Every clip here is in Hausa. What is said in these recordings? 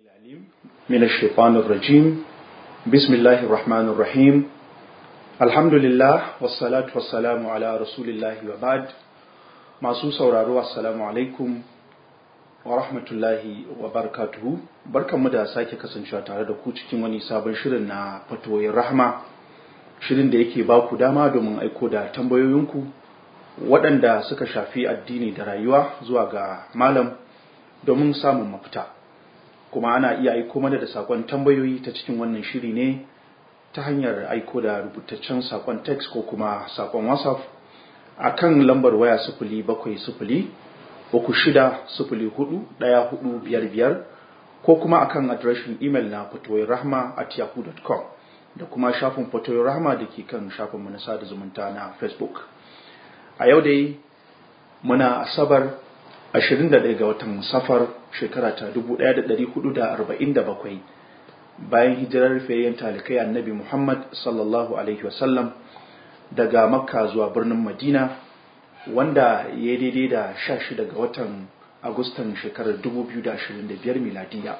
العليم من الشيطان الرجيم بسم الله الرحمن الرحيم الحمد لله والصلاة والسلام على رسول الله وبعد masu sauraro assalamu alaikum wa rahmatullahi wa barakatuhu barkanmu da sake kasancewa tare da ku cikin wani sabon shirin na fatoyin rahma shirin da yake ba ku dama domin aiko da tambayoyinku waɗanda suka shafi addini da rayuwa zuwa ga malam domin samun mafita kuma ana iya aiko mana da sakon tambayoyi ta cikin wannan shiri ne ta hanyar aiko da rubutaccen sakon text ko kuma sakon whatsapp a kan lambar waya sufuli bakwai sufuli uku shida sufuli hudu ɗaya hudu biyar biyar ko kuma akan adireshin imel na fatoyin rahma at yahoo.com da kuma shafin fatoyin rahma da ke kan shafin mu na sada zumunta na facebook a yau dai muna asabar 21 ga watan safar shekara ta 1447 bayan hijirar fayyan talikai annabi Muhammad sallallahu alaihi wasallam daga makka zuwa birnin madina wanda ya daidai da 16 ga watan agustan shekarar 2025 miladiya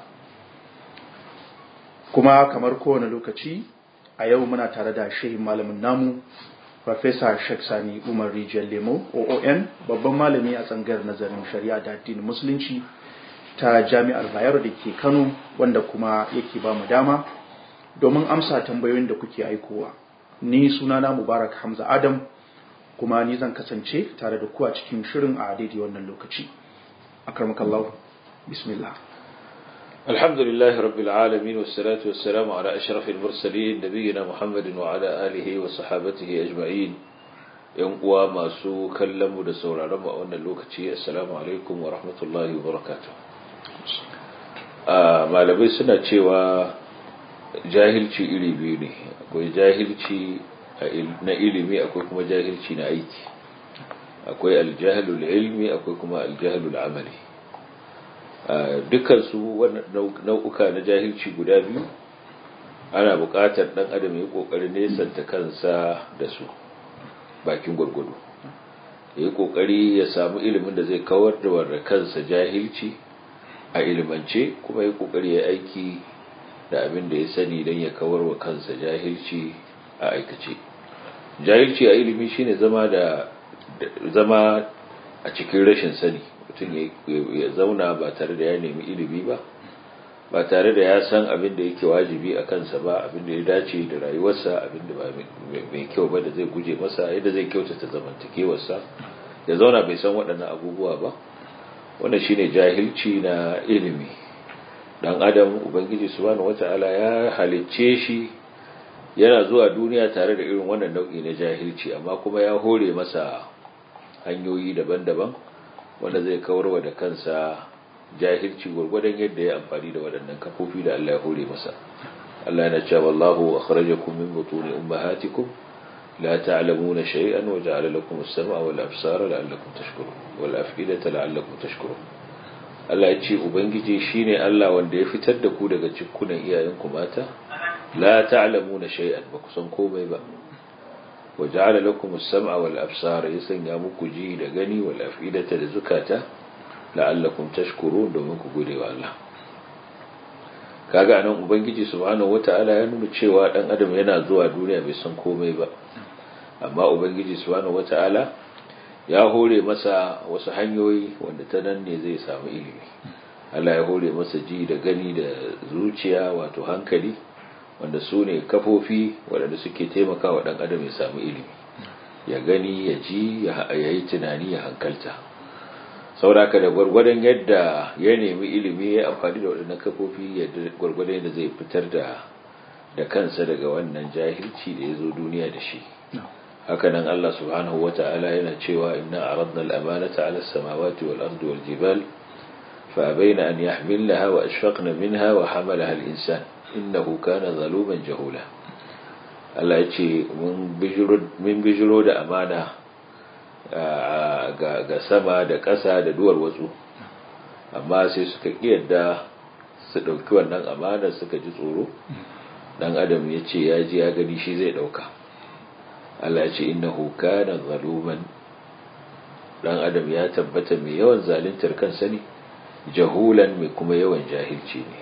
kuma kamar kowane lokaci a yau muna tare da shehin malamin namu Farfesa Sheikh Sani Umar Rijiyar Lemo, OON, babban malami a tsangar nazarin shari'a da addinin Musulunci ta Jami'ar Bayero da ke Kano, wanda kuma yake ba mu dama domin amsa tambayoyin da kuke aikowa. Ni sunana Mubarak Hamza Adam, kuma ni zan kasance tare da ku a cikin shirin a daidai wannan lokaci. Akarmakallahu, bismillah. الحمد لله رب العالمين والصلاة والسلام على أشرف المرسلين نبينا محمد وعلى آله وصحابته أجمعين ينقوى ما سو كلموا دسول رمى أن اللوكتي السلام عليكم ورحمة الله وبركاته ما لبي سنة cewa jahilci iri biyu ne akwai jahilci na ilimi akwai kuma jahilci na aiki akwai aljahalul ilmi akwai kuma aljahalul amali dukansu nau'uka na jahilci guda biyu ana buƙatar ɗan adam ya ƙoƙarin nesanta kansa da su bakin gwargwado ya yi ƙoƙari ya samu ilimin da zai kawar da warra kansa jahilci a ilimance kuma ya ƙoƙari ya aiki da abin da ya sani don ya kawar wa kansa jahilci a aikace jahilci a ilimi shine zama da zama a cikin rashin sani mutum ya zauna ba tare da ya nemi ilimi ba ba tare da ya san abin da yake wajibi a kansa ba abin da ya dace da rayuwarsa abin da ba mai kyau ba da zai guje masa yadda zai kyautata zamantakewarsa ya zauna bai san waɗannan abubuwa ba wannan shine jahilci na ilimi dan adam ubangiji subhanahu wata'ala ya halicce shi yana zuwa duniya tare da irin wannan nau'i na jahilci amma kuma ya hore masa hanyoyi daban-daban wanda zai kawarwa da kansa jahilci gwargwadon yadda ya amfani da waɗannan kafofi da Allah ya hore masa Allah yana cewa wallahu akhrajakum min butuni ummahatikum la ta'lamuna shay'an wa ja'ala lakum as-sam'a wal absara la'allakum tashkurun wal af'idata la'allakum tashkurun Allah ya ce ubangiji shine Allah wanda ya fitar da ku daga cikkunan iyayenku mata la ta'lamuna shay'an ba ku san komai ba وجعل لكم السمع والأبصار يسنيا muku ji da gani wal afidata da zukata la'allakum tashkurun domin ku gode wa Allah kaga anan ubangiji subhanahu wataala ya nuna cewa dan adam yana zuwa duniya bai san komai ba amma ubangiji subhanahu wataala ya hore masa wasu hanyoyi wanda ta nan ne zai samu ilimi Allah ya hore masa ji da gani da zuciya wato hankali wanda su ne kafofi waɗanda suke taimaka wa ɗan adam ya samu ilimi ya gani ya ji ya yi tunani ya hankalta sauraka da gwargwadon yadda ya nemi ilimi ya amfani da waɗannan kafofi yadda gwargwadon yadda zai fitar da da kansa daga wannan jahilci da ya zo duniya da shi hakanan Allah subhanahu wa ta'ala yana cewa inna aradna al-amanata 'ala as-samawati wal ardi wal jibal fa abayna an yahmilnaha wa ashfaqna minha wa hamalaha al-insan innahu kana zaluman jahula Allah ya ce mun bijiro da amana ga sama da ƙasa da duwar watsu amma sai suka yadda su ɗauki wannan amana suka ji tsoro dan adam ya ce ya ji ya gani shi zai ɗauka Allah ya ce innahu kana zaluman dan adam ya tabbata mai yawan zaluntar kansa ne jahulan mai kuma yawan jahilci ne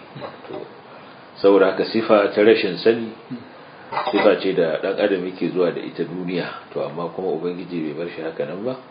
saboda haka sifa ta rashin sani sifa ce da dan adam yake zuwa da ita duniya to amma kuma ubangiji bai bar shi haka nan ba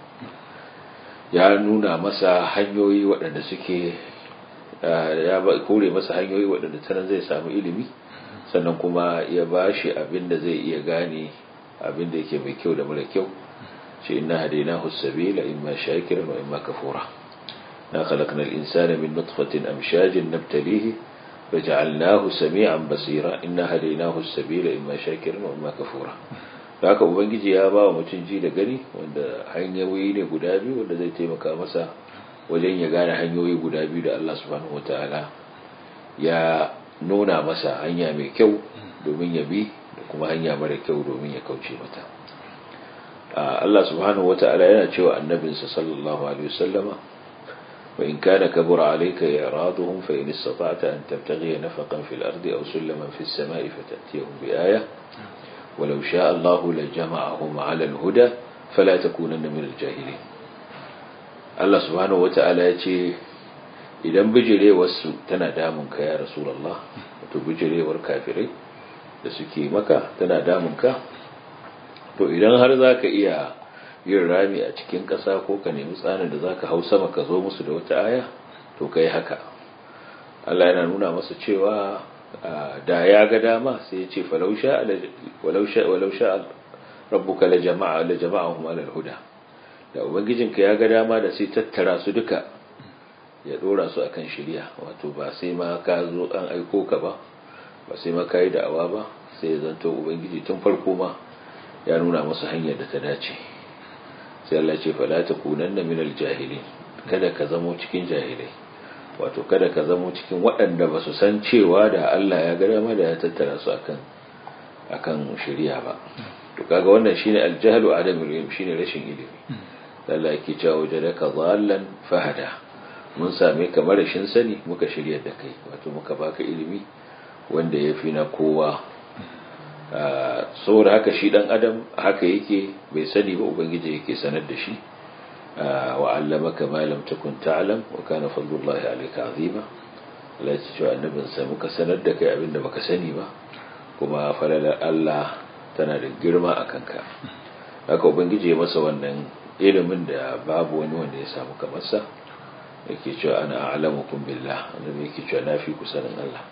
ya nuna masa hanyoyi waɗanda suke ya kore masa hanyoyi waɗanda ta zai samu ilimi sannan kuma ya ba shi abin da zai iya gane abin da yake mai kyau da mara kyau shi inna hadainahu sabila imma shakiran wa imma kafura na khalaqna al-insana min nutfatin amshajin nabtalihi faj'alnahu sami'an basira inna hadainahu sabila imma shakiran wa imma kafura haka ubangiji ya ba wa mutum ji da gani wanda hanyoyi ne guda biyu wanda zai taimaka masa wajen ya gane hanyoyi guda biyu da Allah subhanahu wataala ya nuna masa hanya mai kyau domin ya bi da kuma hanya mara kyau domin ya kauce mata Allah subhanahu wataala yana cewa annabinsa sallallahu alaihi wasallama wa in kana kabura alayka iraduhum fa in istata'ta an tabtaghi nafaqan fil ardi aw sulaman fis sama'i fatatiyahum bi ayah ولو شاء الله لجمعهم على الهدى فلا تكونن من الجاهلين Allah subhanahu wata'ala ya ce idan bijirewarsu tana damun ka ya Rasulullah wato bijirewar kafirai da suke maka tana damun ka to idan har za ka iya yin rami a cikin ƙasa ko ka nemi tsanin da za ka hau sama ka zo musu da wata aya to ka yi haka Allah yana nuna masa cewa da ya ga dama sai ya ce walau sha rabbuka la jama'a la jama'ahum ala huda da ubangijinka ya ga dama da sai tattara su duka ya dora su akan shari'a wato ba sai ma ka zo an aiko ka ba ba sai ma kai da'awa ba sai ya zanto ubangiji tun farko ma ya nuna musu hanyar da ta dace sai Allah ce fala takunanna minal jahilin kada ka zamo cikin jahilai wato kada ka zamo cikin waɗanda ba su san cewa da Allah ya ga dama da ya tattara su akan akan shari'a ba to kaga wannan shine aljahlu adamul ilm shine rashin ilimi Allah yake cewa wajadaka dhallan fahada mun same ka rashin sani muka shirya da kai wato muka baka ilimi wanda yafi na kowa saboda haka shi dan adam haka yake bai sani ba ubangiji yake sanar da shi وعلمك ما لم تكن تعلم وكان فضل الله عليك عظيما Allah ya ce annabin sa muka sanar da kai abinda baka sani ba kuma falalar Allah tana da girma a kanka haka ubangiji ya masa wannan ilimin da babu wani wanda ya samu kamar sa yake cewa ana a'lamukum billah annabi yake cewa na fi ku sanin Allah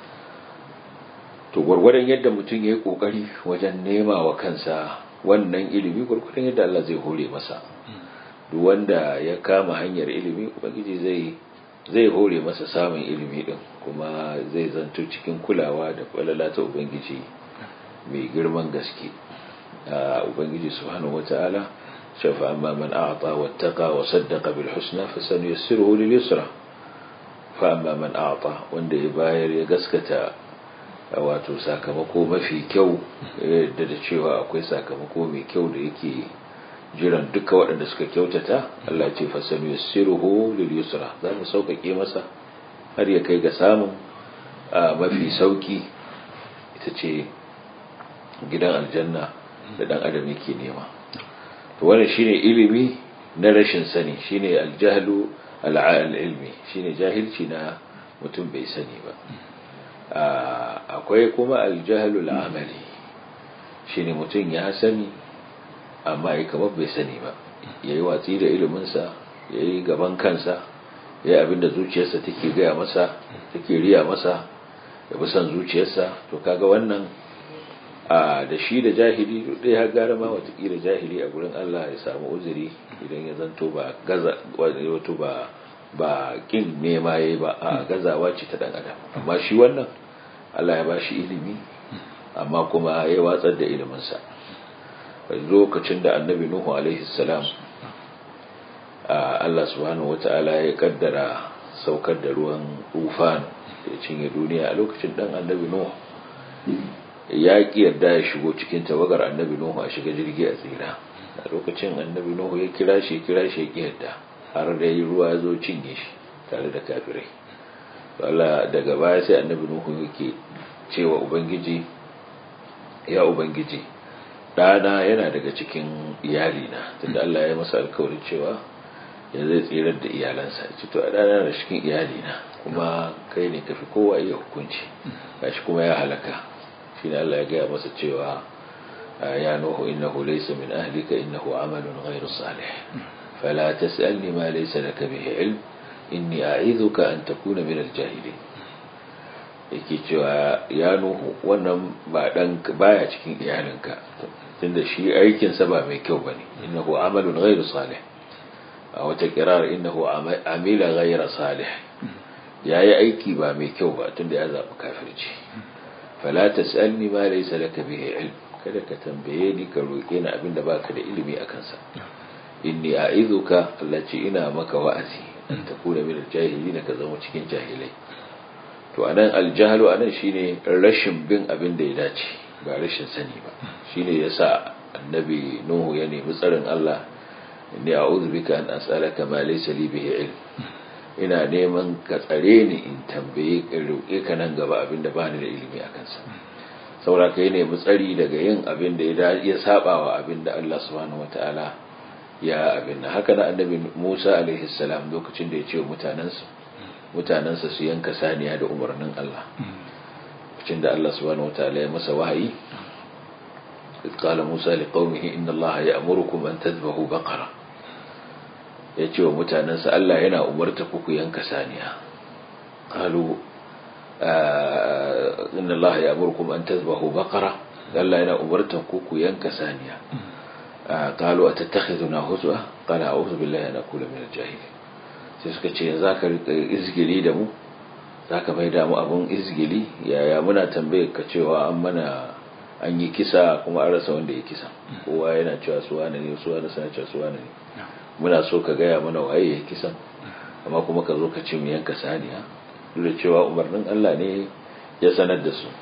to gwargwadon yadda mutum ya yi kokari wajen nema wa kansa wannan ilimi gwargwadon yadda Allah zai hore masa duk wanda ya kama hanyar ilimi ubangiji zai zai hore masa samun ilimi din kuma zai zanto cikin kulawa da falala ta ubangiji mai girman gaske ubangiji subhanahu wataala shafa amma man a'ta wattaqa wa saddaqa bil husna fa sanuyassiruhu lil yusra fa amma man a'ta wanda ya bayar ya gaskata wato sakamako mafi kyau yadda da cewa akwai sakamako mai kyau da yake jiran duka waɗanda suka kyautata Allah ce fasanu yassiruhu lil yusra za mu sauƙaƙe masa har ya kai ga samun mafi sauƙi ita ce gidan aljanna da ɗan adam yake nema to wannan shine ilimi na rashin sani shine aljahlu ilmi shine jahilci na mutum bai sani ba akwai kuma aljahlu al'amali shine mutum ya sani amma ya kamar bai sani ba ya yi watsi da iliminsa ya yi gaban kansa ya yi abinda zuciyarsa take gaya masa take riya masa ya bi son zuciyarsa to kaga wannan a da shi da jahili ɗaya har gara ma watakila jahili a gurin Allah ya samu uzuri idan ya zanto ba gaza wato ba ba kin nema yayi ba a gazawa ce ta dan adam amma shi wannan Allah ya ba shi ilimi amma kuma ya watsar da iliminsa lokacin da annabi Nuhu alaihi salam Allah subhanahu wata'ala ya kaddara saukar da ruwan tufan ya cinye duniya a lokacin dan annabi Nuhu ya ki yarda ya shigo cikin tawagar annabi Nuhu a shiga jirgi a tsira a lokacin annabi Nuhu ya kira shi kira shi ya ki yarda har da yi ruwa ya zo cinye shi tare da kafirai Allah daga baya sai annabi Nuhu yake cewa ubangiji ya ubangiji ɗana yana daga cikin iyalina tunda Allah ya masa alkawarin cewa ya zai tsirar da iyalansa ce to a ɗana da cikin iyalina kuma kai ne kafi kowa iya hukunci gashi kuma ya halaka shi ne Allah ya gaya masa cewa ya nuhu innahu laysa min ahlika innahu amalun ghairu salih fala tas'alni ma laysa laka bihi ilm inni a'idhuka an takuna min al-jahilin yake cewa ya nuhu wannan ba dan baya cikin iyalinka tunda shi aikin sa ba mai kyau bane innahu amalun ghairu salih a wata kirar innahu amila ghayra salih yayi aiki ba mai kyau ba tunda ya zabi kafirci fala tasalni ma laysa laka bihi ilm kada ka tambaye ni ka roke ni abinda baka da ilimi akan sa inni a'izuka allati ina maka wa'azi an takuna min al-jahilin ka zama cikin jahilai to anan al-jahlu anan shine rashin bin abin da ya dace ba rashin sani ba shine yasa annabi nuhu ya nemi tsarin Allah inni a'udhu bika an as'alaka ma laysa li bihi ilm ina neman ka tsare ni in tambaye ka roƙe ka nan gaba abinda ba ni da ilimi a kansa saboda kai nemi tsari daga yin abin da ya saba wa abin da Allah subhanahu wataala ya abin nan haka na annabi Musa alaihi salam lokacin da ya ce wa mutanansa mutanansa su yanka saniya da umarnin Allah lokacin da Allah subhanahu wataala ya masa wahayi قال موسى لقومه إن الله يأمركم أن تذبحوا بقرة yace wa mutanensa Allah yana umarta ku ku yanka saniya qalu inna Allah ya'murukum an tadhbahu baqara Allah yana umarta ku ku yanka saniya qalu atattakhiduna huzwa qala a'udhu billahi an akuna min al-jahilin sai suka ce zaka rika izgili da mu zaka mai da mu abun izgili yaya muna tambaye ka cewa an mana an yi kisa kuma an rasa wanda ya kisa kowa yana cewa su wane ne su wane sana cewa su wane ne muna so ka gaya mana waye ya kisan amma kuma ka zo ka ce mu yanka saniya duk da cewa umarnin Allah ne ya sanar da su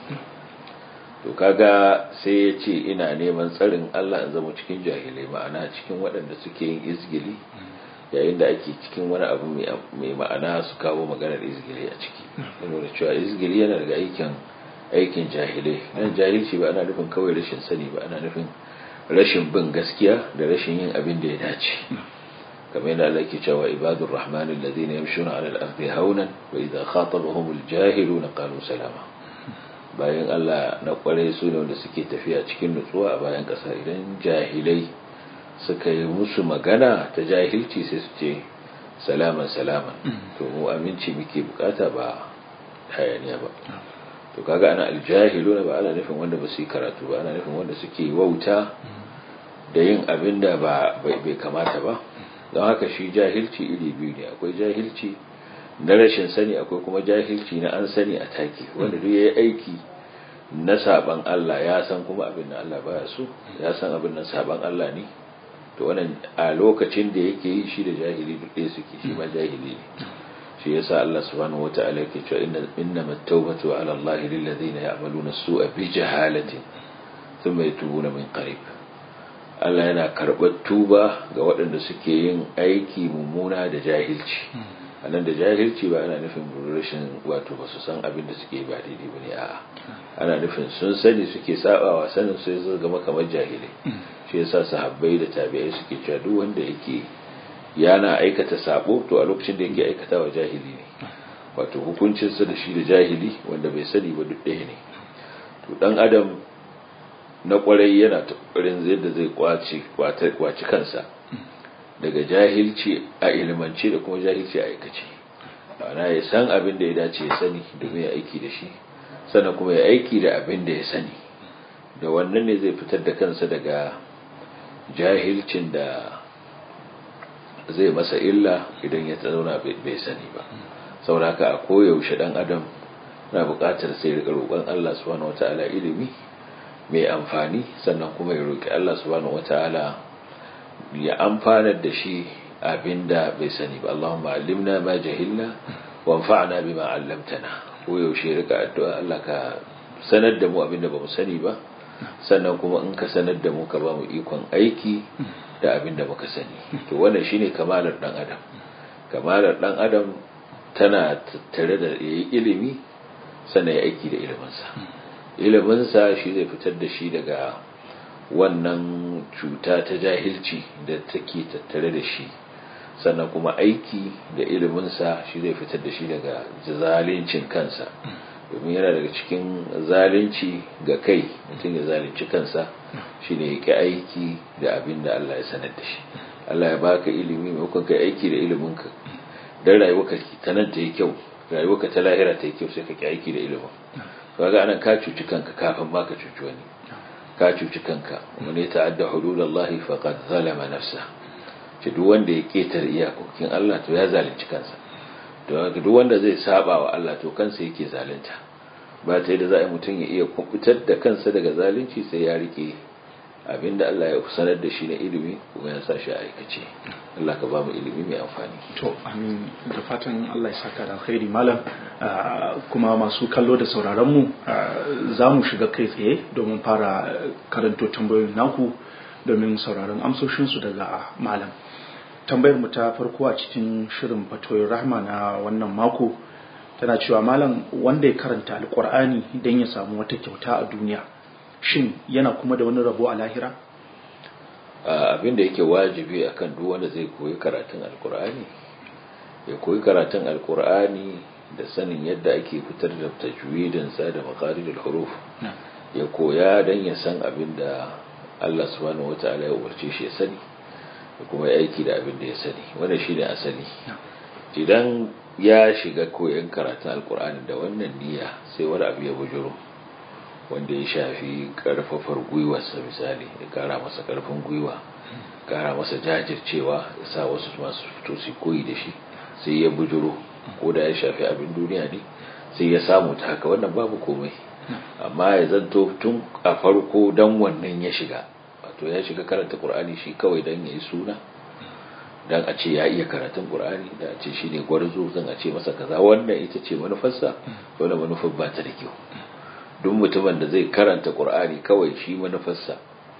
to kaga sai ya ce ina neman tsarin Allah in zama cikin jahilai ma'ana cikin waɗanda suke yin izgili yayin da ake cikin wani abu mai ma'ana su kawo maganar izgili a ciki yana da cewa izgili yana daga aikin aikin jahilai nan jahilci ba ana nufin kawai rashin sani ba ana nufin rashin bin gaskiya da rashin yin abin da ya dace kamar yadda Allah ke cewa ibadur rahman alladhina yamshuna 'ala al-ardi hawnan wa idha khatabahum al-jahiluna qalu salama bayan Allah na kware su ne wanda suke tafiya cikin nutsuwa a bayan kasa idan jahilai suka yi musu magana ta jahilci sai su ce salaman salaman to mu aminci muke bukata ba hayaniya ba to kaga ana aljahiluna ba ana nufin wanda ba su yi karatu ba ana nufin wanda suke wauta da yin abin da ba bai kamata ba don haka shi jahilci iri biyu ne akwai jahilci na rashin sani akwai kuma jahilci na an sani a taki wanda duk yayi aiki na saban Allah ya san kuma abin da Allah baya so ya san abin nan saban Allah ne to wannan a lokacin da yake yi shi da jahili duk ɗaya suke shi ma jahili ne shi yasa Allah subhanahu wata'ala yake cewa inna innamat tawbatu 'ala Allah lil ladina ya'maluna as-su'a bi jahalatin thumma yatubuna min qarib Allah yana karɓar tuba ga waɗanda suke yin aiki mummuna da jahilci anan da jahilci ba ana nufin rashin wato ba su san abin da suke ba daidai bane a'a ana nufin sun sani suke sabawa sanin sai su zama kamar jahilai shi yasa sahabbai da tabi'ai suke cewa duk wanda yake yana aikata sabo to a lokacin da yake aikata wa jahili ne wato hukuncinsa da shi da jahili wanda bai sani ba duk ɗaya ne to dan adam na kwarai yana ta kokarin yadda zai kwace kwaci kansa daga jahilci a ilimance da kuma jahilci a aikace ana ya san abin da ya dace ya sani domin ya aiki da shi sannan kuma ya aiki da abin da ya sani da wannan ne zai fitar da kansa daga jahilcin da zai masa illa idan ya zauna bai sani ba saboda haka a koyaushe dan adam na buƙatar sai rika roƙon Allah subhanahu wataala ilimi mai amfani sannan kuma ya roƙi Allah subhanahu wataala ya amfanar da shi abinda bai sani ba Allahumma allimna ma jahilna wanfa'na bima 'allamtana koyaushe rika addu'a Allah ka sanar da mu abinda bamu sani ba sannan kuma in ka sanar da mu ka ba mu ikon aiki da abin da muka sani to wannan shine kamalar dan adam kamalar dan adam tana tattare da yayi ilimi sannan ya aiki da iliminsa iliminsa shi zai fitar da shi daga wannan cuta ta jahilci da take tattare da shi sannan kuma aiki da iliminsa shi zai fitar da shi daga zalincin kansa domin yana daga cikin zalunci ga kai mutum ya zalunci kansa shi ne ya ƙi aiki da abin da Allah ya sanar da shi Allah ya baka ilimi maimakon kai aiki da iliminka don rayuwarka ta nan ta yi kyau rayuwarka ta lahira ta yi kyau sai ka ƙi aiki da ilimin kaga anan ka cuci kanka kafin ma ka cuci wani ka cuci kanka wani ya ta'adda hududallahi faqad zalama nafsa ce duk wanda ya ketare iyakokin Allah to ya zalunci kansa to duk wanda zai saba wa Allah to kansa yake zalunta ba ta yadda za a mutum ya iya kubutar da kansa daga zalunci sai ya rike abinda Allah ya sanar da shi na ilimi kuma ya sa shi a aikace Allah ka ba mu ilimi mai amfani to amin da fatan Allah ya saka da alkhairi malam kuma masu kallo da sauraron mu za mu shiga kai tsaye domin fara karanto tambayoyin naku domin sauraron amsoshin su daga malam tambayar mu ta farko a cikin shirin fatoyin rahma na wannan mako tana cewa malam wanda ya karanta alkur'ani don ya samu wata kyauta a duniya shin yana kuma da wani rabo a lahira abin da yake wajibi akan duk wanda zai koyi karatun alkur'ani ya koyi karatun alkur'ani da sanin yadda ake fitar da tajwidinsa da maqaridul huruf ya koya don ya san abin da Allah subhanahu wata'ala ya umarce shi ya sani da kuma ya aiki da abin da ya sani wannan shine asali idan ya shiga koyon karatun alkur'ani da wannan niyya sai wani abu ya bujuro wanda ya shafi karfafar gwiwarsa misali ya kara masa karfin gwiwa kara masa jajircewa ya sa wasu masu fito su koyi da shi sai ya bujuro ko da ya shafi abin duniya ne sai ya samu ta haka wannan babu komai amma ya zanto tun a farko dan wannan ya shiga wato ya shiga karanta qur'ani shi kawai dan yayi suna dan a ce ya iya karatun qur'ani da a ce shine gwarzo zan a ce masa kaza wannan ita ce manufarsa wannan manufar ba ta da kyau duk mutumin da zai karanta qur'ani kawai shi manufarsa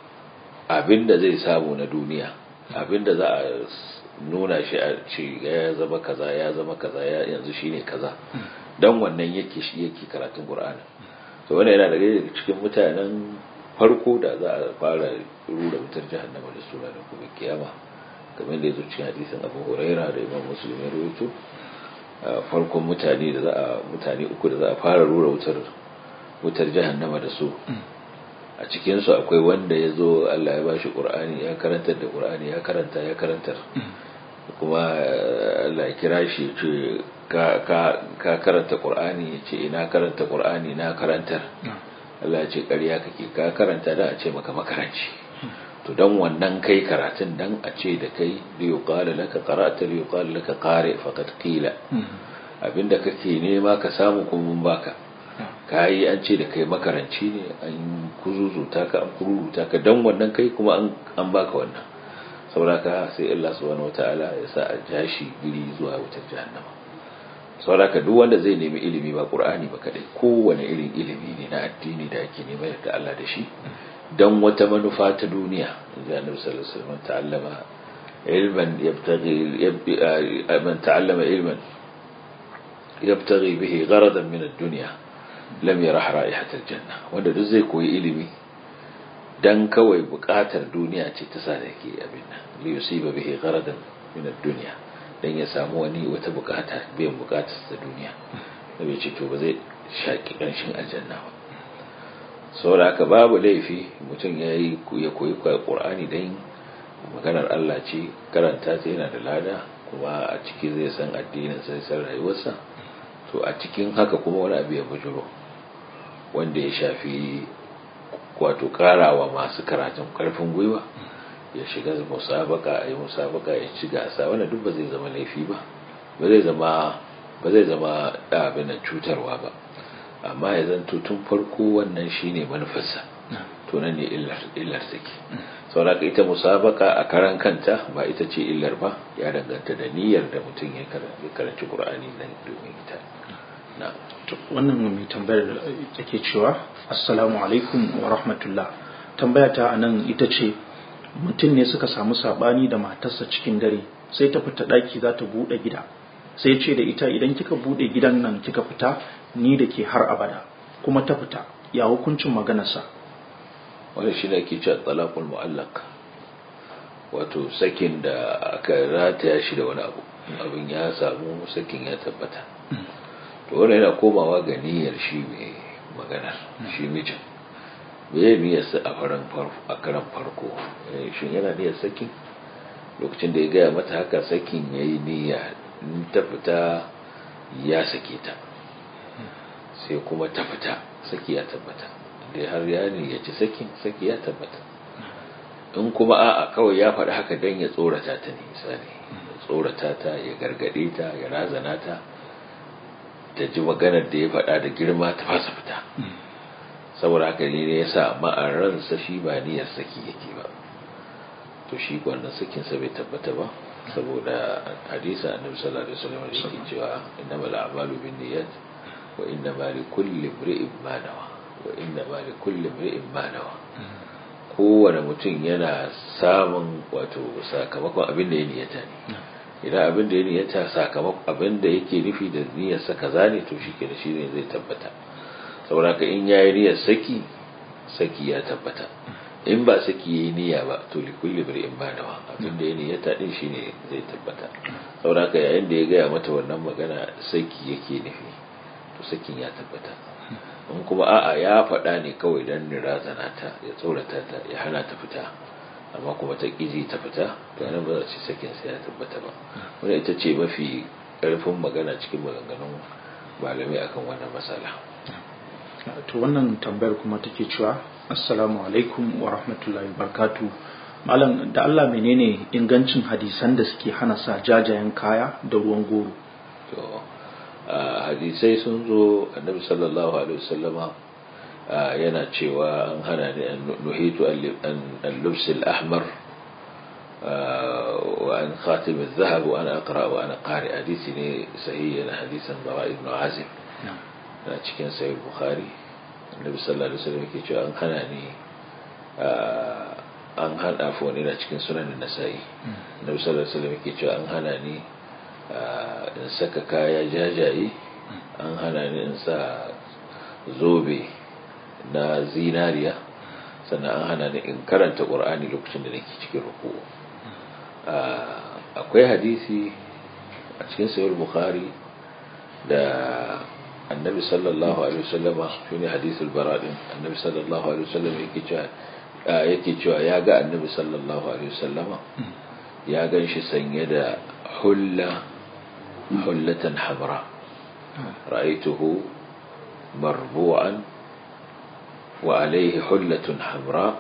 abinda zai samu na duniya abinda za a nuna shi a ce ya zama kaza ya zama kaza ya yanzu shine kaza dan wannan yake shi yake karatun qur'ani to wannan yana daga cikin mutanen farko da za a fara rura wutar jahannama da sura da kuma kiyama kamar da yazo cikin hadisin Abu Huraira da Imam Muslim ya rawaito farkon mutane da za a mutane uku da za a fara rura wutar wutar jahannama da su a cikin su akwai wanda ya zo Allah ya bashi Qur'ani ya karantar da Qur'ani ya karanta ya karantar kuma Allah ya kira shi ce ka ka karanta Qur'ani ya ce ina karanta Qur'ani na karantar Allah ya ce ƙarya kake ka karanta da a ce maka makaranci to dan wannan kai karatun dan a ce da kai li yuqala laka qara'ta li yuqala laka qari faqad qila abinda kake nema ka samu kuma mun baka kai an ce da kai makaranci ne an kuzuzuta ka an kururuta ka dan wannan kai kuma an an baka wannan saboda sai Allah subhanahu wataala ya sa a jashi giri zuwa wutar jahannama saboda duk wanda zai nemi ilimi ba qur'ani ba kadai kowane irin ilimi ne na addini da ake nema da Allah da shi dan wata manufa ta duniya da Annabi sallallahu alaihi wasallam ta'allama ilman yabtaghi man ta'allama ilman yabtaghi bihi gharadan min ad-dunya lam yarah ra'ihat al-janna wanda duk zai koyi ilimi dan kawai bukatar duniya ce ta sa da yake abin nan li yusiba bihi gharadan min ad-dunya dan ya samu wani wata bukata biyan bukatar ta duniya da bai ce to ba zai shaki kanshin aljanna ba saboda haka babu laifi mutum ya yi ya koyi qur'ani dan maganar Allah ce karanta ta yana da lada kuma a ciki zai san addinin sai san rayuwarsa to a cikin haka kuma wani abu ya bujuro wanda ya shafi wato karawa masu karatun karfin gwiwa ya shiga musabaka a yi musabaka ya ci gasa wannan duk ba zai zama laifi ba ba zai zama ba zai zama abin da cutarwa ba amma ya zanto tun farko wannan shine manufarsa to nan ne illar illar take saboda ita musabaka a karan kanta ba ita ce illar ba ya danganta da niyyar da mutum ya karanci qur'ani nan domin ita na'am wannan mai tambayar take cewa assalamu alaikum wa rahmatullah tambaya ta anan ita ce mutum ne suka samu sabani da matarsa cikin dare sai ta fita daki za ta bude gida sai ce da ita idan kika bude gidan nan kika fita ni da ke har abada kuma ta fita ya hukuncin maganarsa wani shi ne ake cewa talaqul mu'allaq wato sakin da aka rataya shi da wani abu abin ya samu sakin ya tabbata to wannan yana komawa ga niyyar shi mai magana shi mijin me niyyar sa a faran farko a karan farko shin yana niyyar sakin lokacin da ya gaya mata haka sakin yayi niyya in ta fita ya sake ta sai kuma ta fita saki ya tabbata dai har ya niyyaci sakin saki ya tabbata in kuma a'a kawai ya faɗi haka don ya tsorata ta ne misali ya tsorata ta ya gargaɗe ta ya razana ta ta ji maganar da ya faɗa da girma ta fasa fita saboda haka ne ya sa ma'aransa shi ba niyyar saki yake ba to shi wannan sakinsa bai tabbata ba saboda hadisa annabi sallallahu alaihi wasallam yake cewa innamal a'malu binniyat wa innamal likulli imri'in ma nawa wa innamal likulli imri'in ma nawa kowane mutum yana samun wato sakamakon abin da ya niyata ne idan abin da ya niyata sakamakon abin da yake nufi da niyyarsa kaza ne to shi ke da shi ne zai tabbata saboda ka in yayi niyyar saki saki ya tabbata in ba saki yayi niyya ba to li kulli bir'in ba nawa abin da ya niyyata din shine zai tabbata saboda ka yayin da ya gaya mata wannan magana saki yake nufi to sakin ya tabbata in kuma a'a ya faɗa ne kawai don razana ta ya tsorata ta ya hana ta fita amma kuma ta ƙiji ta fita to nan ba za ci sakin sai ya tabbata ba wanda ita ce mafi ƙarfin magana cikin maganganun malamai akan wannan matsala to wannan tambayar kuma take cewa assalamu alaikum wa rahmatullahi wa barakatuh malam da Allah menene ingancin hadisan da suke hana sa jajayen kaya da ruwan goro to hadisai sun zo annabi sallallahu alaihi wasallama yana cewa an hana ni an nuhitu an lubs al-ahmar wa an khatim al-dhahab wa ana aqra wa ana qari hadisi ne sahihi na hadisan bara ibn azim na cikin sahih bukhari annabi sallallahu alaihi wasallam yake cewa an hana ni an hana fa na cikin sunan nasa'i annabi sallallahu alaihi wasallam yake cewa an hana ni in saka kaya jajaye an hana ni in sa zobe na zinariya sannan an hana ni in karanta ƙur'ani lokacin da nake cikin ruku akwai hadisi a cikin sayar bukhari da annabi sallallahu alaihi wasallama shine hadisul baradin annabi sallallahu alaihi wasallama yake cewa yake cewa ya ga annabi sallallahu alaihi wasallama ya gan shi sanye da hulla hullatan hamra ra'aituhu marbu'an wa alaihi hullatun hamra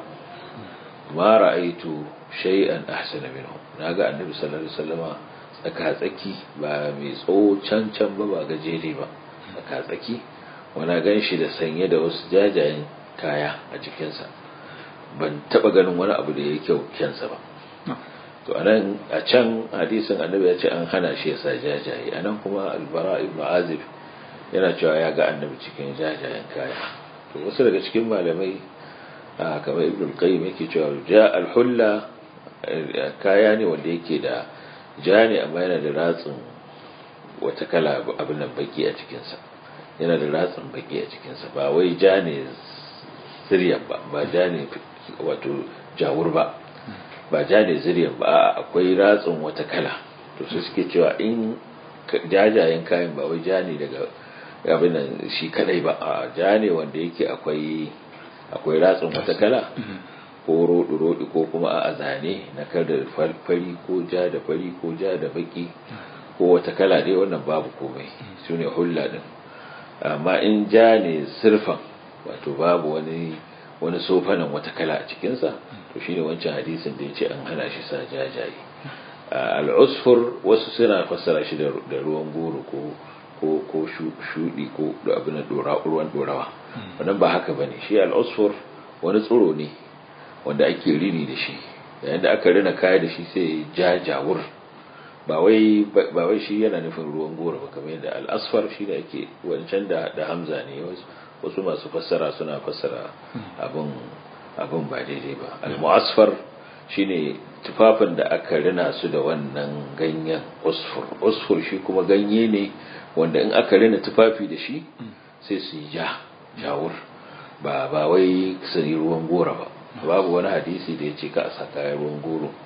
ma ra'aitu shay'an ahsana minhu naga annabi sallallahu alaihi wasallama tsaka tsaki ba mai tsawo can can ba ba gajere ba tsaka tsaki wana gan shi da sanye da wasu jajayen kaya a jikinsa ban taba ganin wani abu da ya kyau kyansa ba to anan a can hadisin annabi ya ce an hana shi ya sa jajaye anan kuma albara ibn azib yana cewa ya ga annabi cikin jajayen kaya to wasu daga cikin malamai kamar ibn qayyim yake cewa ja alhulla kaya ne wanda yake da ja ne amma yana da ratsin wata kala abin nan baki a cikinsa yana da ratsin baki a cikinsa ba wai ja ne ziryan ba ba ja ne wato jawur ba ba ja ne ziryan ba akwai ratsin wata kala to su suke cewa in jajayen kayan ba wai ja ne daga abin nan shi kadai ba a ja ne wanda yake akwai akwai ratsin wata kala ko roɗi-roɗi ko kuma a zane na kada fari ko ja da fari ko ja da baki ko wata kala dai wannan babu komai su ne hulla din amma in ja ne sirfan wato babu wani wani sofanan wata kala a cikinsa to shine wancan hadisin da ya ce an hana shi sa jajaye al'usfur wasu suna fassara shi da ruwan goro ko ko ko shudi ko abin ruwan dorawa wannan ba haka bane shi al'usfur wani tsoro ne wanda ake rini da shi yayin da aka rina kaya da shi sai jajawur ba wai ba wai shi yana nufin ruwan goro ba kamar yadda al'asfar shi da ake wancan da da hamza ne wasu masu fassara suna fassara abin abin ba daidai ba al-mu'asfar shine tufafin da aka rina su da wannan ganyen usfur usfur shi kuma ganye ne wanda in aka rina tufafi da shi sai su yi ja jawur ba ba wai su yi ruwan goro ba babu wani hadisi da ya ce ka a sa kayan ruwan goro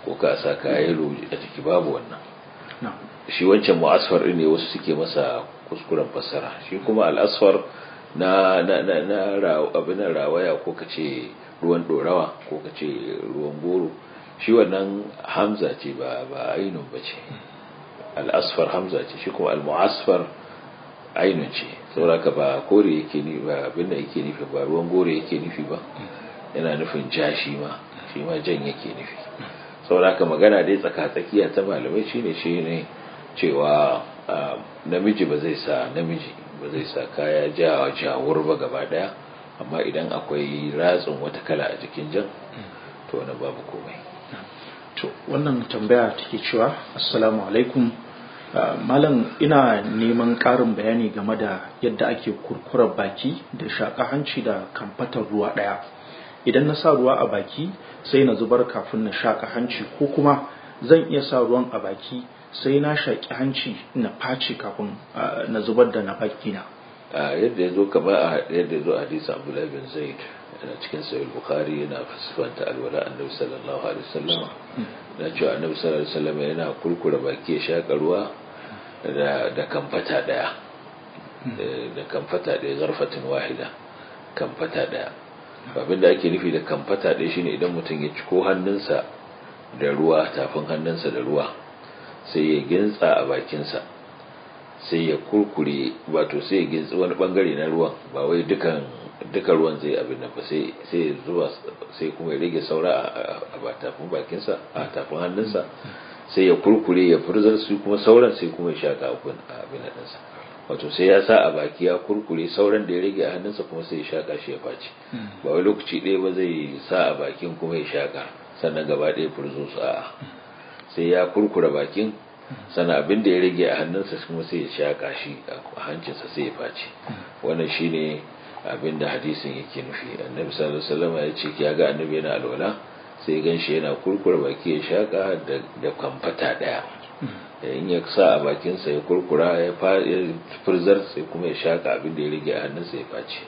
ko ka sa kaya yalo a ciki babu wannan shi wancan mu'asfar ne wasu suke masa kuskuren fassara shi kuma al'asfar na na na na abin rawaya ko kace ruwan dorawa ko kace ruwan goro shi wannan hamza ce ba ba ainun bace al'asfar hamza ce shi kuma al-mu'asfar ainun ce saboda ba kore yake ni ba abin da yake nufi ba ruwan goro yake nufi ba yana nufin ja shi ma shi ma jan yake nufi saboda magana dai tsaka-tsakiya ta malamai shine shi ne cewa namiji ba zai sa namiji ba zai sa kaya jawa jawur ba gaba daya amma idan akwai ratsin wata kala a jikin jan to wani babu komai to wannan tambaya take cewa assalamu alaikum malam ina neman ƙarin bayani game da yadda ake kurkurar baki da shaƙa hanci da kamfatar ruwa ɗaya idan na sa ruwa a baki sai na zubar kafin na shaƙa hanci ko kuma zan iya sa ruwan a baki sai na shaƙi hanci na face kafin na zubar da na baki na yadda ya zo kamar a yadda ya zo a hadisa abdullahi bin zaid yana cikin sahih bukhari yana fasfanta alwala annabi sallallahu alaihi wasallam na cewa annabi sallallahu alaihi wasallam yana kurkura baki ya shaƙa ruwa da da kamfata daya da kamfata daya zarfatin wahida kamfata daya abin da ake nufi da kamfata ɗaya shine idan mutum ya ciko hannunsa da ruwa tafin hannunsa da ruwa sai ya gintsa a bakinsa sai ya kurkure wato sai ya gintsi wani bangare na ruwan ba wai dukan duka ruwan zai abin nan ba sai sai zuwa sai kuma ya rage saura a tafin bakinsa a tafin hannunsa sai ya kurkure ya furzar su kuma sauran sai kuma ya shaka abin nan ɗinsa wato sai ya sa a baki ya kurkure sauran da ya rage a hannunsa kuma sai ya shaka shi ya face ba wai lokaci ɗaya ba zai sa a bakin kuma ya shaka sannan gaba ɗaya furzo su a sai ya kurkura bakin sannan abin da ya rage a hannunsa kuma sai ya shaka shi a hancinsa sai ya face wannan shine abin da hadisin yake nufi annabi sallallahu alaihi wasallam ya ce ya ga annabi yana alwala sai gan shi yana kurkura baki ya shaka da kamfata ɗaya in ya sa a bakinsa ya kurkura ya furzar sai kuma ya shaka abin da ya rage a hannunsa ya face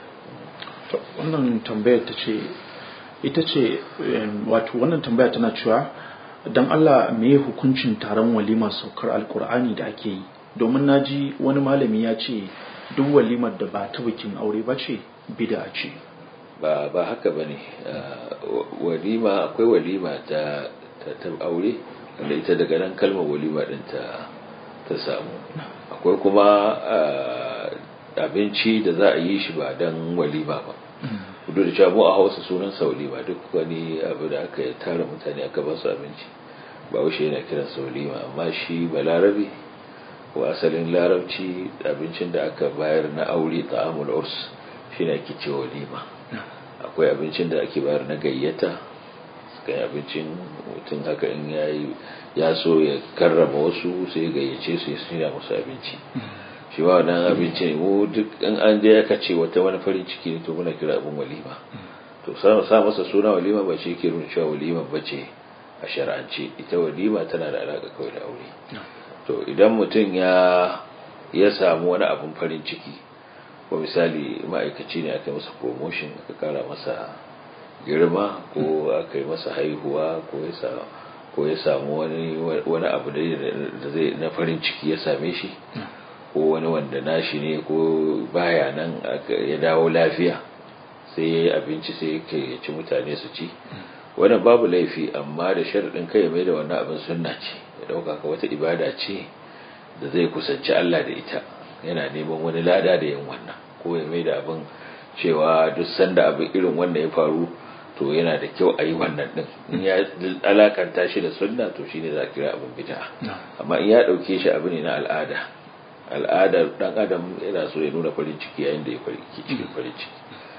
wannan tambayar ta ce ita ce wato wannan tambaya tana cewa don Allah me hukuncin taron walima saukar alkur'ani da ake yi domin na ji wani malami ya ce duk walimar da ba ta bikin aure ba ce bida ce ba ba haka ba ne walima akwai walima ta aure wanda ita daga nan kalmar walima din ta ta samu akwai kuma abinci da za a yi shi ba don walima ba kudu da cewa mu a hausa sunan sa walima duk wani abu da aka tara mutane aka ba su abinci ba wuce yana kiran sa walima amma shi ba larabi ko asalin larabci abincin da aka bayar na aure ta'amul urs shine ake cewa walima akwai abincin da ake bayar na gayyata kai abincin mutum haka in yayi ya so ya karrama wasu sai gayyace su ya shirya musu abinci shi ba wannan abinci ne mu duk in an je aka ce wata wani farin ciki ne to muna kira abin walima to sa masa suna walima ba shi yake nuna cewa walima ba ce a shar'ance ita walima tana da alaka kawai da aure to idan mutum ya ya samu wani abin farin ciki ko misali ma'aikaci ne aka yi masa promotion aka kara masa girma ko aka yi masa haihuwa ko ya samu wani abu da zai na farin ciki ya same shi ko wani wanda nashi ne ko baya nan ya dawo lafiya sai ya yi abinci sai ya ci mutane su ci wannan babu laifi amma da sharaɗin kai mai da wannan abin sunna ce ya ɗauka ka wata ibada ce da zai kusanci Allah da ita yana neman wani lada da yin wannan ko ya mai da abin cewa duk sanda abin irin wannan ya faru to yana da kyau a yi wannan din in ya alakanta shi da sunna to shine za a kira abin bid'a amma in ya dauke shi abu ne na al'ada al'adar dan adam yana so ya nuna farin ciki yayin da ya farin cikin farin ciki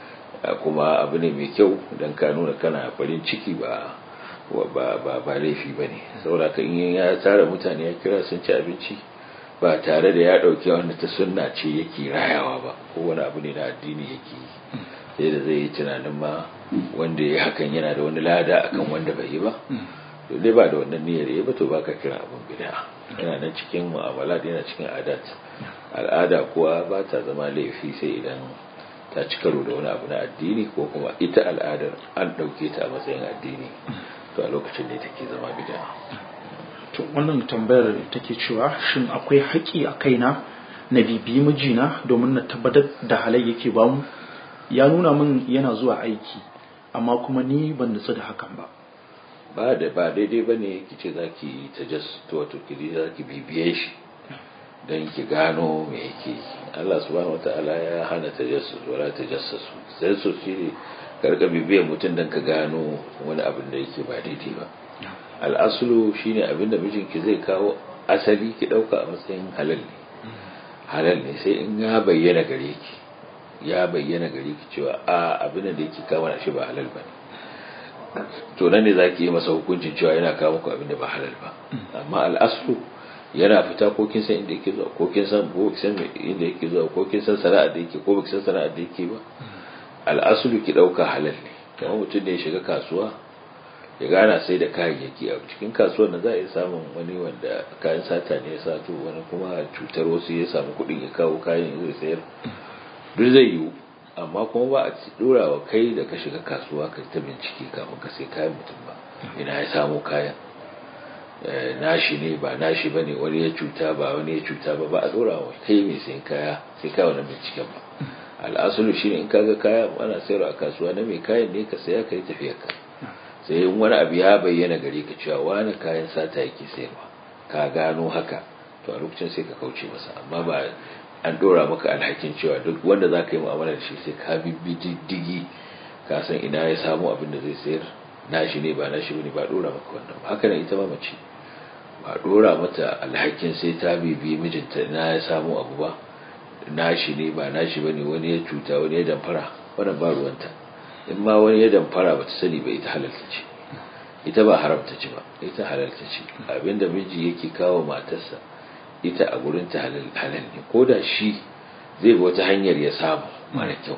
kuma abu ne mai kyau dan ka nuna kana farin ciki ba ba ba ba laifi bane saboda ka in ya tara mutane ya kira sun ci abinci ba tare da ya dauke wanda ta sunna ce yake rayawa ba ko wani abu ne na addini yake yi sai da zai yi tunanin ma wanda ya hakan yana da wani lada akan wanda bai yi ba to dai ba da wannan niyyar yi ba to baka kira abin bid'a yana nan cikin mu'amala yana cikin adat al'ada kuwa ba ta zama laifi sai idan ta ci karo da wani abu na addini ko kuma ita al'adar an ɗauke ta a matsayin addini to a lokacin ne take zama bid'a to wannan tambayar take cewa shin akwai haƙi a kaina na bibiyi mijina domin na tabbatar da halai yake bamu ya nuna min yana zuwa aiki amma kuma ni ban nutsu da hakan ba ba da ba daidai ba ne ki ce za ki tajassus wato ki za ki bibiye shi don ki gano me yake Allah subhanahu wataala ya hana tajassus wala tajassasu tajassus shi ne ka rika bibiyar mutum don ka gano wani abin da yake ba daidai ba al'asulu shine abin da mijinki zai kawo asali ki dauka a matsayin halal ne halal ne sai in ya bayyana gare ki ya bayyana gare ki cewa a abin da yake kawo shi ba halal ba to nan ne za ki yi masa hukuncin cewa yana kawo muku abin da ba halal ba amma al'aslu yana fita ko kin san inda yake zuwa ko kin san ko kin san inda yake zuwa ko kin san sana'ar da yake ko kin san sana'ar da yake ba al'aslu ki dauka halal ne kamar mutum da ya shiga kasuwa ya gana sai da kayayyaki a cikin kasuwar da za a yi samun wani wanda kayan sata ne ya sato wani kuma cutar wasu ya samu kuɗin ya kawo kayan zai sayar duk zai yiwu amma kuma ba a dora wa kai da ka shiga kasuwa ka ta bincike kafin ka sai kayan mutum ba ina ya samu kayan nashi ne ba nashi ba ne wani ya cuta ba wani ya cuta ba ba a dora wa kai mai sayan kaya sai kawo na binciken ba al'asulu shine in kaga kaya ana sayarwa a kasuwa na mai kayan ne ka saya ka yi tafiyar ka sai in wani abu ya bayyana gare ka cewa wani kayan sata yake sayarwa ka gano haka to a lokacin sai ka kauce masa amma ba an dora maka alhakin cewa duk wanda za ka yi mu'amala da shi sai ka bibbi diddigi ka san ina ya samu abin da zai sayar nashi ne ba nashi bane ba dora maka wannan ba haka ne ita ma mace ba dora mata alhakin sai ta bibi mijinta ina ya samu abu ba nashi ne ba nashi bane wani ya cuta wani ya damfara wannan ba ruwanta in ma wani ya damfara ba ta sani ba ita halalta ce ita ba haramta ce ba ita halalta ce abinda miji yake kawo matarsa ita a gurin ta halal ne ko da shi zai bi wata hanyar ya samu mara kyau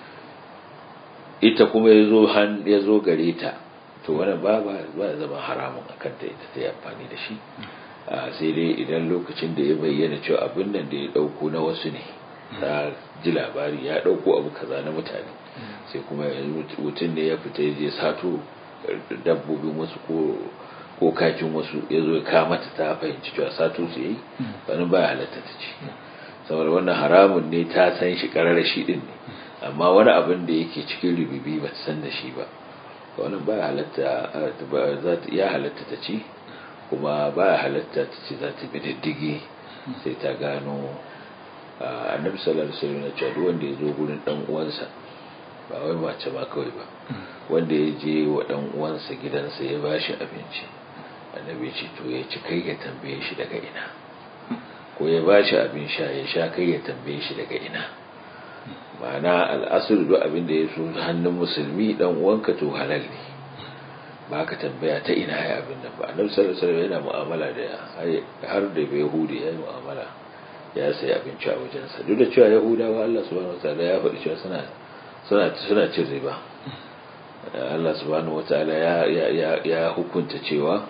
ita kuma ya zo gare ta to wannan ba ba zama haramun a kanta ita ta yi amfani da shi sai dai idan lokacin da ya bayyana cewa abin nan da ya dauko na wasu ne ta ji labari ya dauko abu kaza na mutane sai kuma mutum ne ya fita ya je sato dabbobin wasu ko ko kakin wasu ya zo ya kamata ta fahimci cewa sato su yi wani ba halatta ta ce saboda wannan haramun ne ta san shi karar shi din ne amma wani abin da yake cikin rububi ba ta san da shi ba wannan ba halatta ya halatta ta ci kuma ba halatta ta ce za ta bi diddigi sai ta gano annabi sallallahu alaihi wasallam ya ce duk wanda ya zo gurin dan uwansa ba wai mace ma kawai ba wanda ya je wa dan uwansa gidansa ya bashi abinci annabi ce to ya ci kai ya tambaye shi daga ina ko ya bashi abin sha ya sha kai ya tambaye shi daga ina ma'ana al'asur duk abin da ya so hannun musulmi dan uwanka to halal ne ba ka tambaya ta ina ya abin nan ba annabi sallallahu alaihi wasallam yana mu'amala da har da bai yahudi ya yi mu'amala ya sayi abinci a wajensa duk da cewa yahudawa Allah subhanahu wataala ya faɗi cewa suna suna suna cin riba Allah subhanahu wataala ya ya ya hukunta cewa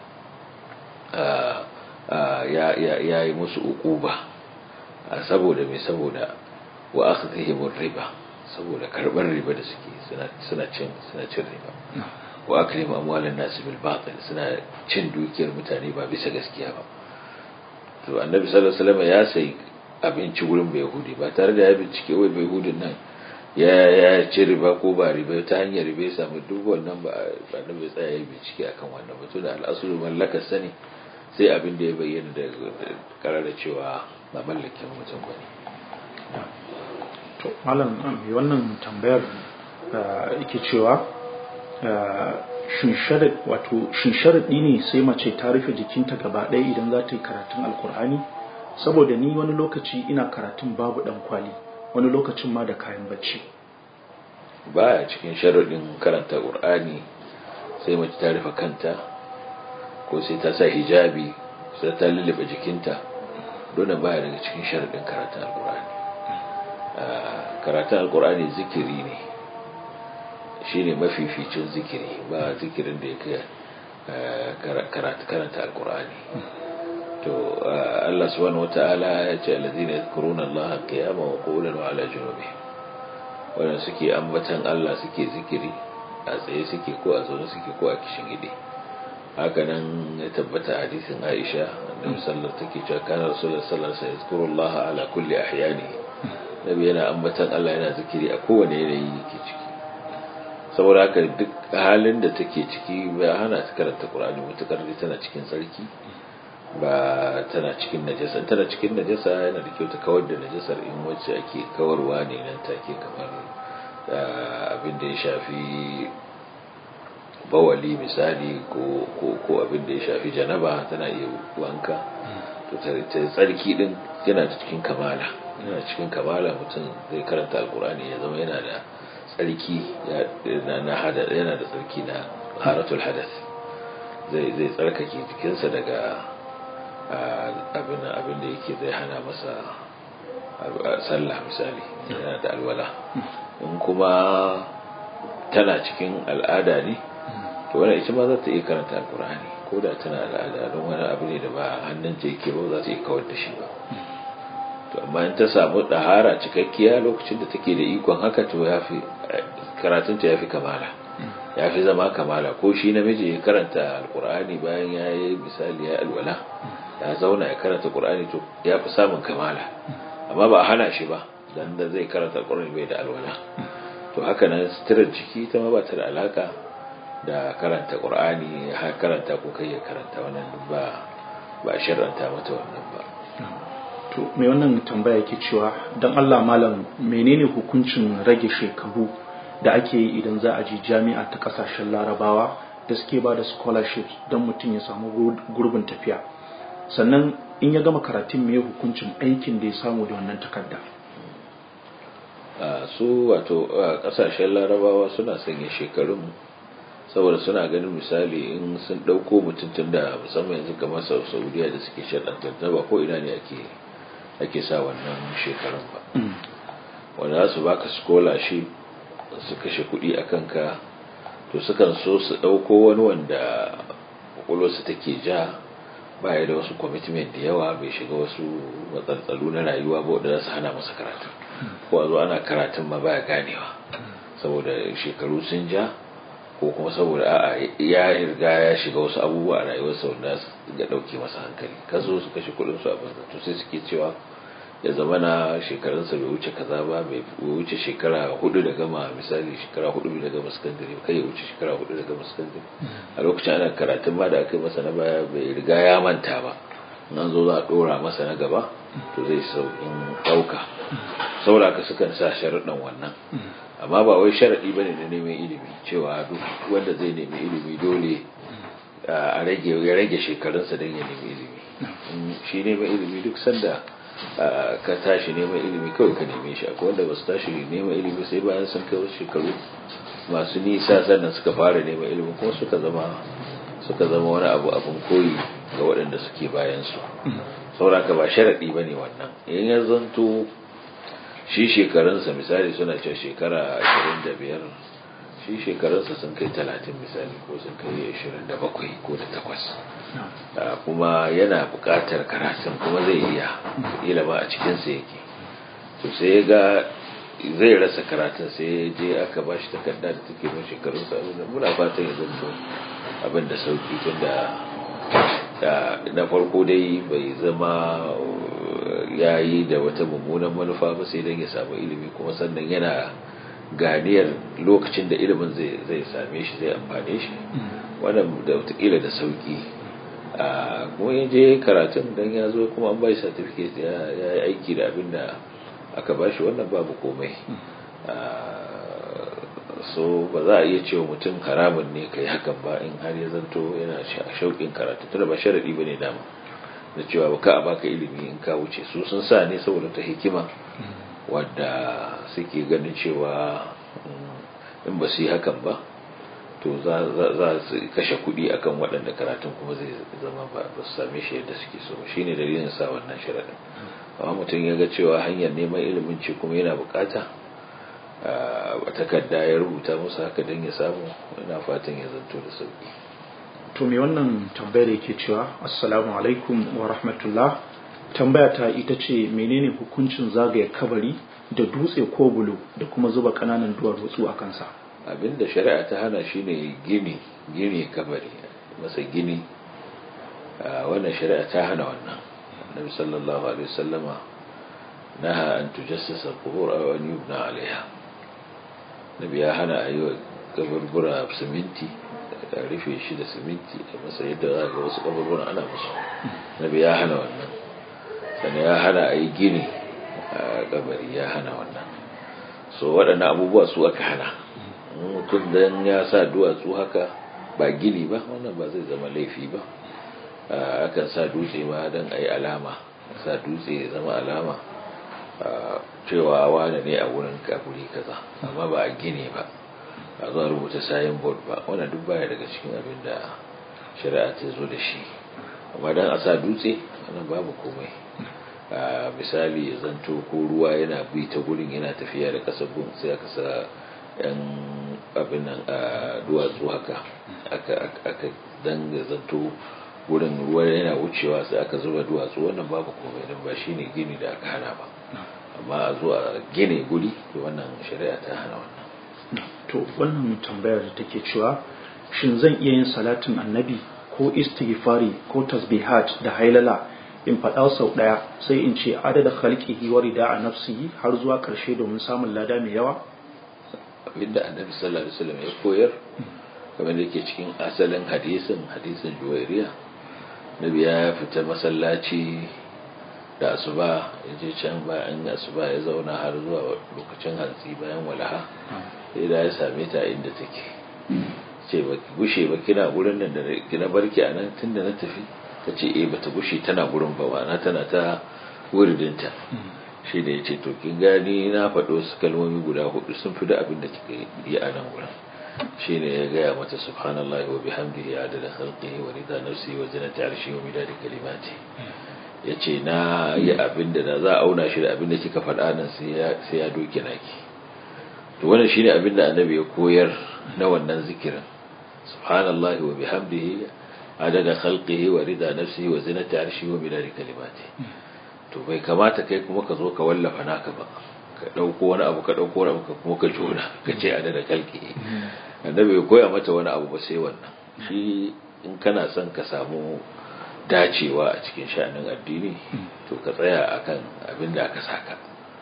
ya yi musu ukuba saboda mai saboda wa akhdhihim riba saboda karbar riba da suke suna cin suna cin riba wa akrim amwalan nas bil batil suna cin dukiyar mutane ba bisa gaskiya ba to annabi sallallahu alaihi wasallam ya sai abinci gurin bai yahudi ba tare da ya bincike wai bai yahudin nan ya ya ci riba ko ba riba ta hanyar riba ya samu duk wannan ba annabi tsaya ya bincike akan wannan ba to da al'asulu mallakar sani sai abin da ya bayyana da karara cewa ba mallakin mutum ba ne to malam mai wannan tambayar yake cewa shin sharaɗi ne sai mace ta rufe jikinta gaba ɗaya idan za ta yi karatun alkur'ani saboda ni wani lokaci ina karatun babu ɗan kwali wani lokacin ma da kayan bacci baya cikin sharaɗin karanta ƙur'ani sai mace ta rufe kanta ko sai ta sa hijabi sai ta lullube jikinta dole baya daga cikin sharaɗin karatun alkur'ani karatun alkur'ani zikiri ne shi ne mafificin zikiri ba zikirin da ya kai karanta alkur'ani to Allah subhanahu wata'ala ya ce alladhina yadhkuruna Allah qiyaman wa qu'udan wa ala junubihim wannan suke ambatan Allah suke zikiri a tsaye suke ko a zaune suke ko a kishin gide haka nan ya tabbata hadisin Aisha annabi sallallahu take cewa kana rasulullahi sallallahu alaihi wasallam Allah ala kulli ahyani nabi yana ambatan Allah yana zikiri a kowane yanayi yake ciki saboda haka duk halin da take ciki ba hana ta karanta Qur'ani mutakar tana cikin sarki ba tana cikin najasa tana cikin najasa yana da kyau ta kawar da najasar in wacce ake kawarwa ne nan take kamar abin da ya shafi bawali misali ko ko abin da ya shafi janaba tana iya wanka to ta tsarki din yana da cikin kamala yana cikin kamala mutum zai karanta alkurani ya zama yana da tsarki na hada yana da tsarki na haratul hadath zai zai tsarkake jikinsa daga abin abin da yake zai hana masa sallah misali yana da alwala in kuma tana cikin al'ada ne to wannan ita ma za ta iya karanta alkur'ani ko da tana al'ada don wani abu ne da ba hannun ta yake ba za ta iya kawar da shi ba to amma in ta samu ɗahara cikakkiya lokacin da take da ikon haka to ya fi karatunta ya fi kamala ya fi zama kamala ko shi namiji ya karanta alkur'ani bayan ya yi misali ya alwala ya zauna ya karanta qur'ani to ya fi samun kamala amma ba a hana shi ba dan da zai karanta alkur'ani bai da alwala to haka nan sitirar jiki ta ma ba ta da alaka da karanta qur'ani har karanta ko kai ya karanta wannan ba ba sharranta mata wannan ba to mai wannan tambaya yake cewa dan Allah malam menene hukuncin rage shekaru da ake yi idan za a ji jami'a ta kasashen larabawa da suke ba da scholarships don mutum ya samu gurbin tafiya sannan in ya gama karatun mai hukuncin aikin da ya samu da wannan takarda su wato kasashen larabawa suna sanya shekarun saboda suna ganin misali in sun ɗauko mutum tun da musamman yanzu kamar saudiya da suke shaɗantar ba ko ina ne ake ake sa wannan shekarun ba wanda za su baka scholarship su kashe kuɗi a kanka to sukan so su ɗauko wani wanda ƙwaƙwalwarsa take ja baya da wasu commitment da yawa bai shiga wasu matsantsalu na rayuwa ba wadda za su hana masa karatu ko a zo ana karatun ma baya ganewa saboda shekaru sun ja ko kuma saboda a'a ya riga ya shiga wasu abubuwa a rayuwarsa wanda su ga ɗauke masa hankali kan zo su kashe kuɗin su a banza to sai suke cewa ya zama na shekarunsa bai wuce kaza ba bai wuce shekara hudu da gama misali shekara hudu da gama sakandare kai ya wuce shekara hudu da gama sakandare a lokacin ana karatun ma da aka yi masa na baya bai riga ya manta ba nan zo za a dora masa na gaba to zai sauƙin ɗauka saboda haka sukan sa sharaɗin wannan amma ba wai sharaɗi bane na neman ilimi cewa duk wanda zai nemi ilimi dole a rage ya rage shekarunsa don ya nemi ilimi shi neman ilimi duk sanda ka tashi neman ilimi kawai ka neme shi akwai wanda ba su tashi neman ilimi sai bayan sun kai wasu shekaru masu nisa sannan suka fara neman ilimi kuma suka zama suka zama wani abu abin koyi ga waɗanda suke bayan su sauraka ba sharaɗi ba ne wannan in ya zanto shi shekarunsa misali suna cewa shekara ashirin da biyar shi shekarunsa sun kai talatin misali ko sun kai ashirin da bakwai ko da takwas kuma yana buƙatar karatun kuma zai iya ilama a cikinsa yake to sai ya ga zai rasa karatun sai ya je aka ba shi takarda da take mai shekarunsa muna fatan ya zanto abin da sauki tun da na farko dai bai zama ya yi da wata mummunan manufa ba sai don ya samu ilimi kuma sannan yana ganiyar lokacin da ilimin zai same shi zai amfane shi wannan da watakila da sauki a kuma ya je karatun don ya zo kuma an bai certificate ya yi aiki da abin da aka bashi wannan babu komai so ba za a iya cewa mutum haramun ne kai hakan ba in har ya zanto yana shauƙin karatu tunda ba sharaɗi ba ne dama da cewa ba ka a baka ilimi in ka wuce su sun sa ne saboda ta hikima wadda suke ganin cewa in ba su yi hakan ba to za su kashe kuɗi akan waɗanda karatun kuma zai zama ba su same shi yadda suke so shi ne dalilin sa wannan sharaɗin amma mutum ya ga cewa hanyar neman ilimin ce kuma yana bukata a takarda ya rubuta musu haka don ya samu ina fatan ya zanto da sauki to me wannan tambayar yake cewa assalamu alaikum wa rahmatullah tambaya ta ita ce menene hukuncin zagaya kabari da dutse ko bulo da kuma zuba kananan duwatsu a kansa abinda shari'a ta hana shine gini gini kabari masa gini wannan shari'a ta hana wannan annabi sallallahu alaihi wasallama naha an tujassasa al-qubur aw an yubna alaiha nabi ya hana ayi kaburbura siminti da rufe shi da siminti a masa yadda za ga wasu kaburbura ana musu nabi ya hana wannan sannan ya hana ayi gini a kabari ya hana wannan so waɗannan abubuwa su aka hana mutum dan ya sa duwatsu haka ba gini ba wannan ba zai zama laifi ba akan sa dutse ma don a yi alama sa dutse ya zama alama cewa wane ne a wurin kaburi kaza amma ba a gini ba a zuwa rubuta sayin board ba wannan duk baya daga cikin abin da shari'a ta zo da shi amma don a sa dutse wannan babu komai misali ya zanto ko ruwa yana bi ta gurin yana tafiya da kasar gun sai aka sa yan abin nan a duwatsu haka aka danga zanto wurin ruwa yana wucewa sai aka zuba duwatsu wannan babu komai don ba shi ne gini da aka hana ba amma a zuwa gine guri wannan shari'a ta hana wannan to wannan tambayar da take cewa shin zan iya yin salatin annabi ko istighfari ko tasbihat da hailala in faɗa sau ɗaya sai in ce adada khalqihi wa rida'a nafsihi har zuwa ƙarshe domin samun lada mai yawa abinda annabi sallallahu alaihi wasallam ya koyar kamar da yake cikin asalin hadisin hadisin juwairiya nabi ya fita masallaci da asuba ya je can bayan asuba ya zauna har zuwa lokacin hantsi bayan walaha sai da ya same ta inda take ce ba gushe ba kina gurin nan da kina barki a nan tunda na tafi ta ce eh bata gushe tana gurin ba na tana ta wuridinta shi da ya ce to kin gani na faɗo su kalmomi guda hudu sun fi da abin da kika yi a nan gurin shi ne ya gaya mata subhanallahi wa bihamdihi adada khalqihi wa rida nafsi wa zinati arshi wa midadi kalimati ya ce na yi abin da za a auna shi da abin da kika faɗa nan sai ya doke naki to wannan shine abin da annabi ya koyar na wannan zikirin subhanallahi wa bihamdihi adada khalqihi wa rida nafsihi wa zinati arshi wa midadi kalimati to bai kamata kai kuma ka zo ka wallafa naka ba ka dauko wani abu ka dauko wani abu ka kuma ka jona ka ce adada khalqihi annabi ya koya mata wani abu ba sai wannan shi in kana son ka samu dacewa a cikin sha'anin addini to ka tsaya akan abin da aka saka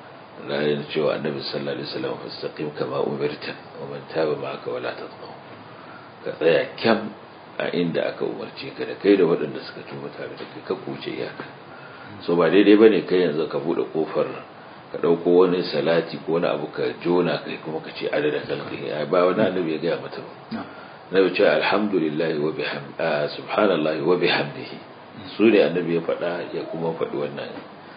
ranar cewa annabi sallallahu alaihi wasallam fastaqim kama umirta wa man taba ma'aka wala tatghaw ka tsaya kyam a inda aka umarce ka da kai da waɗanda suka tuba tare da kai ka kuce iyaka so ba daidai bane kai yanzu ka bude kofar ka dauko wani salati ko wani abu ka jona kai kuma ka ce adada kalki ba wani annabi ya gaya mata ba nabi ce alhamdulillahi wa bihamdihi subhanallahi wa bihamdihi su ne annabi ya faɗa ya kuma faɗi wannan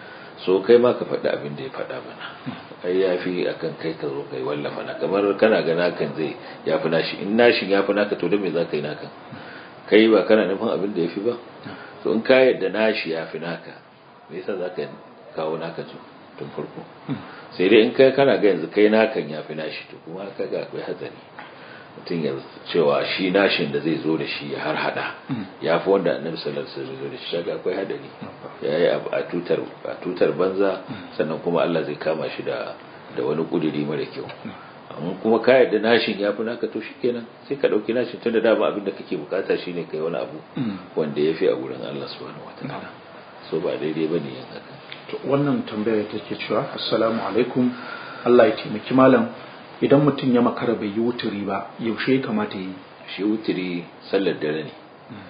so kai ma ka faɗi abin da ya faɗa mana ai ya fi akan kai ka zo kai wallafa na kamar kana ga nakan zai ya fi nashi in nashin ya fi naka to da me za ka yi nakan kai ba kana nufin abin da ya fi ba to in ka yadda nashi ya fi naka me yasa za ka kawo naka tun farko sai dai in kai kana ga yanzu kai nakan ya fi nashi to kuma ka ga akwai hatsari mutum ya cewa shi nashin da zai zo da shi ya har hada ya fi wanda annabi sallallahu alaihi wasallam zo da shi kaga akwai hadari ya yi a tutar a tutar banza sannan kuma Allah zai kama shi da da wani kudiri mara kyau amma kuma ka yarda nashin ya fi naka to shikenan sai ka dauki nashin tunda dama abin da kake bukata shine kai wani abu wanda ya fi a gurin Allah subhanahu wataala so ba daidai bane yin haka to wannan tambayar take cewa assalamu alaikum Allah ya taimaki malam idan mutum ya makara bai yi wuturi ba yaushe ya kamata yi shi wuturi sallar dare ne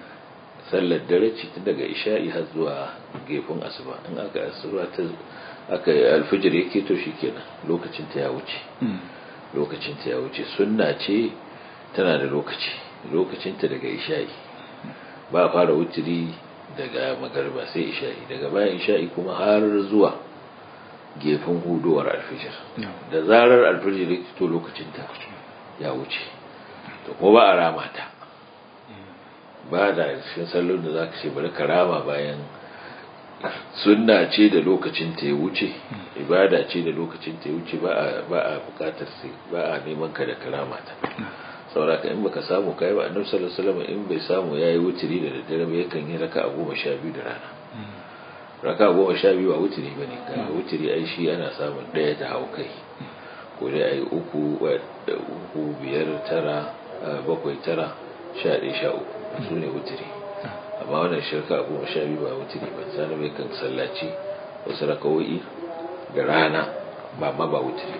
sallar dare ce tun daga isha'i har zuwa gefen asuba in aka asuba ta aka alfijir yake to kenan lokacin ta ya wuce lokacin ta ya wuce sunna ce tana da lokaci lokacin ta daga isha'i ba fara wuturi daga magarba sai isha'i daga bayan isha'i kuma har zuwa gefen hudowar alfijir da zarar alfijir ya to lokacin ta ya wuce to ko ba a rama ta ba da cikin sallon da zaka ce bari ka rama bayan sunna ce da lokacin ta ya wuce ibada ce da lokacin ta ya wuce ba a ba a bukatar sai ba a neman ka da karama ta sauraka in baka samu kai ba annabi sallallahu alaihi wasallam in bai samu yayi wutiri da daddare ba yakan yi raka'a goma sha biyu da rana raka goma sha biyu a wutiri ba ne kaga wutiri ai shi ana samun ɗaya ta hau kai ko dai a yi uku uku biyar tara bakwai tara sha ɗaya sha uku su ne wutiri amma wannan shirka goma sha biyu ba wutiri ba sani mai kan sallaci wasu rakawoyi da rana ba ma ba wutiri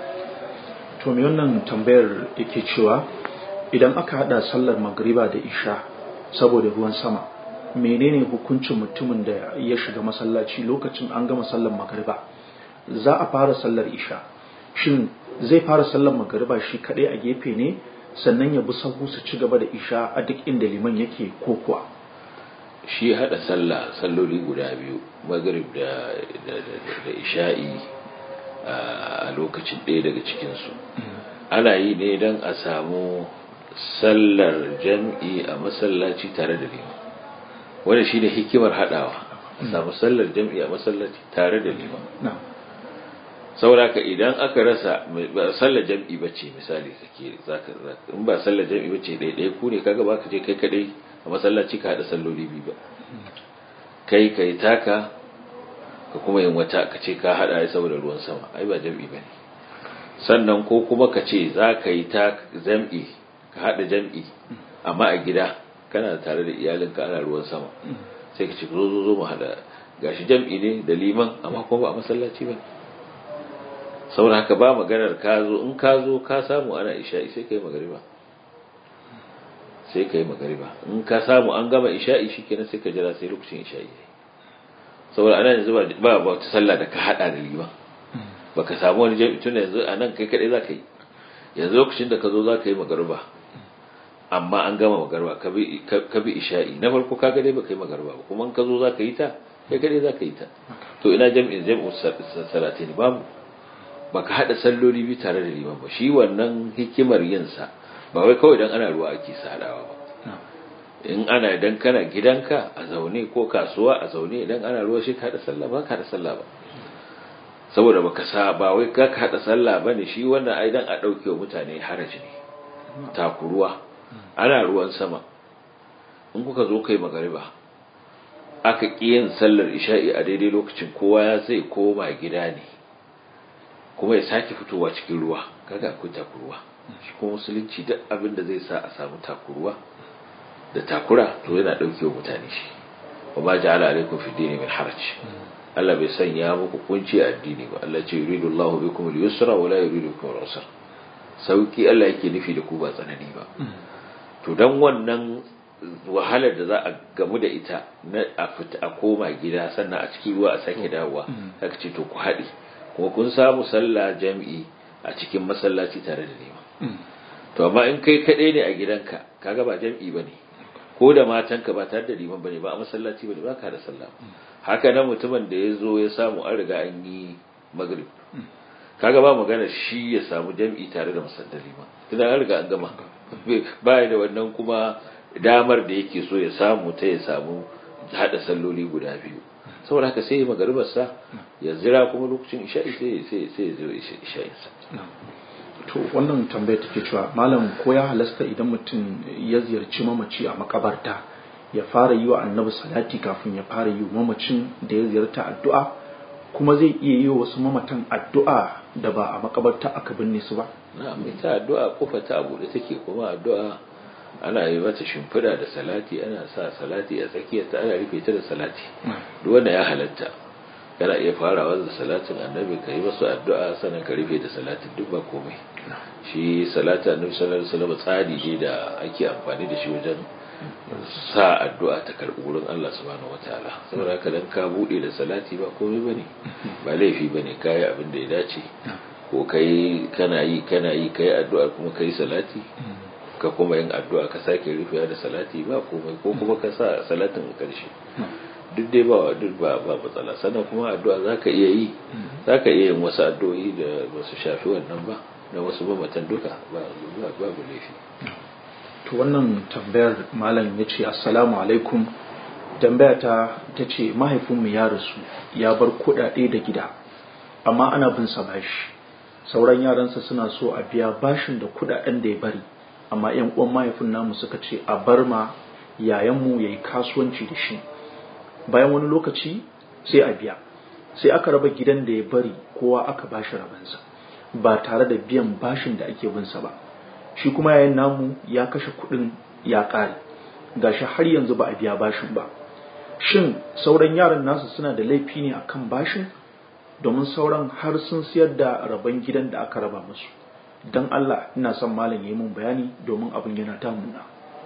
to me wannan tambayar yake cewa idan aka hada sallar magriba da isha saboda ruwan sama menene hukuncin mutumin da ya shiga masallaci lokacin an gama sallar magriba za a fara sallar isha shin zai fara sallar magriba shi kadai a gefe ne sannan ya bi sahu su ci gaba da isha a duk inda liman yake ko kuwa shi hada sallah salloli guda biyu magrib da da isha'i a lokacin ɗaya daga cikinsu ana yi ne don a samu sallar jam'i a masallaci tare da liman wanda shi ne hikimar haɗawa a samu sallar jam'i a masallaci tare da liman sauraka idan aka rasa ba sallar jam'i bace misali kake zaka in ba sallar jam'i bace ɗaya ɗaya ku ne kaga ba ka je kai kadai a masallaci ka haɗa salloli biyu ba kai kai taka ka kuma yin wata ka ce ka haɗa saboda ruwan sama ai ba jam'i ba ne sannan ko kuma ka ce za ka yi ta jam'i ka haɗa jam'i amma a gida kana tare da iyalinka ana ruwan sama sai ka ce zo zo zo mu haɗa gashi jam'i ne da liman amma kuma ba a masallaci ba saboda haka ba maganar ka zo in ka zo ka samu ana isha'i sai ka yi magariba sai ka yi magariba in ka samu an gama isha'i shikenan sai ka jira sai lokacin isha'i saboda ana yanzu ba ba wata sallah da ka hada da liman baka samu wani jami'i tun yanzu a nan kai kadai zaka yi yanzu lokacin da ka zo zaka yi magariba amma an gama magariba ka bi ka bi isha'i na farko ka ga dai baka yi magariba ba kuma in ka zo zaka yi ta kai kadai zaka yi ta to ina jami'in jami'u salatin babu baka hada salloli bi tare da liman ba shi wannan hikimar yin sa ba wai kawai dan ana ruwa ake sadawa ba in ana idan kana gidanka a zaune ko kasuwa a zaune idan ana ruwa shi ka hada sallah ba ka hada sallah ba saboda baka sa ba wai ka hada sallah bane shi wannan ai dan a dauke wa mutane haraji ne takuruwa ana ruwan sama in kuka zo kai magariba aka ƙi yin sallar isha'i a daidai lokacin kowa ya zai koma gida ne kuma ya sake fitowa cikin ruwa kaga akwai takuruwa shi kuma musulunci duk abin da zai sa a samu takuruwa da takura to yana dauke wa mutane shi wa ma ja'ala alaikum fi dini min haraj Allah bai sanya muku kunci a addini ba Allah ce yuridu Allahu bikum al-yusra wa la yuridu bikum al-usra sauki Allah yake nufi da ku ba tsanani ba to dan wannan wahalar da za a gamu da ita na a fita a koma gida sannan a cikin ruwa a sake dawowa haka ce to ku haɗe kuma kun samu sallah jami'i a cikin masallaci tare da nema to amma in kai kaɗai ne a gidanka kaga ba jami'i ba ne ko da matanka ba tare da liman ba ne ba a masallaci ba ne ba ka da sallah haka nan mutumin da ya zo ya samu an riga an yi magrib kaga ba magana shi ya samu jami'i tare da masallar liman tunda an riga an gama ba da wannan kuma damar da yake so ya samu ta ya samu hada salloli guda biyu saboda haka sai magaribarsa ya zira kuma lokacin isha'i sai sai sai ya zo isha'insa to wannan tambayar take cewa malam ko ya halasta idan mutum ya ziyarci mamaci a makabarta ya fara yi wa annabi salati kafin ya fara yi wa mamacin da ya ziyarta addu'a kuma zai iya yi wa wasu mamatan addu'a da ba a makabarta aka binne su ba na'am ita addu'a kofa ta abu da take kuma addu'a ana yi mata shimfiɗa da salati ana sa salati a tsakiyar ta ana rufe ta da salati duk wanda ya halatta kana iya farawa da salatin annabi ka yi masu addu'a sannan ka rufe da salatin duk ba komai shi salatin annabi sallallahu alaihi wasallam tsari ne da ake amfani da shi wajen sa addu'a ta karɓi wurin Allah subhanahu wataala saboda haka dan ka bude da salati ba komai bane ba laifi bane kai abin da ya dace ko kai kana yi kana yi kai addu'a kuma kai salati ka kuma yin addu'a ka sake rufewa da salati ba komai ko kuma ka sa salatin karshe duk dai ba duk ba ba matsala sannan kuma addu'a zaka iya yi zaka iya yin wasu addu'o'i da ba su shafi wannan ba na wasu mamatan duka ba babu laifi to wannan tambayar malam ya ce assalamu alaikum tambaya ta ta ce mahaifinmu ya rasu ya bar kuɗaɗe da gida amma ana bin sa bashi sauran yaransa suna so a biya bashin da kuɗaɗen da ya bari amma yan uwan mahaifin namu suka ce a bar ma yayanmu ya yi kasuwanci da shi bayan wani lokaci sai a biya sai aka raba gidan da ya bari kowa aka bashi rabansa ba tare da biyan bashin da ake binsa ba shi kuma yayin namu ya kashe kuɗin ya ƙare gashi har yanzu ba a biya bashin ba shin sauran yaran nasu suna da laifi ne akan bashin domin sauran har sun siyar da rabon gidan da aka raba musu don Allah ina son malam yi mun bayani domin abin yana tamuna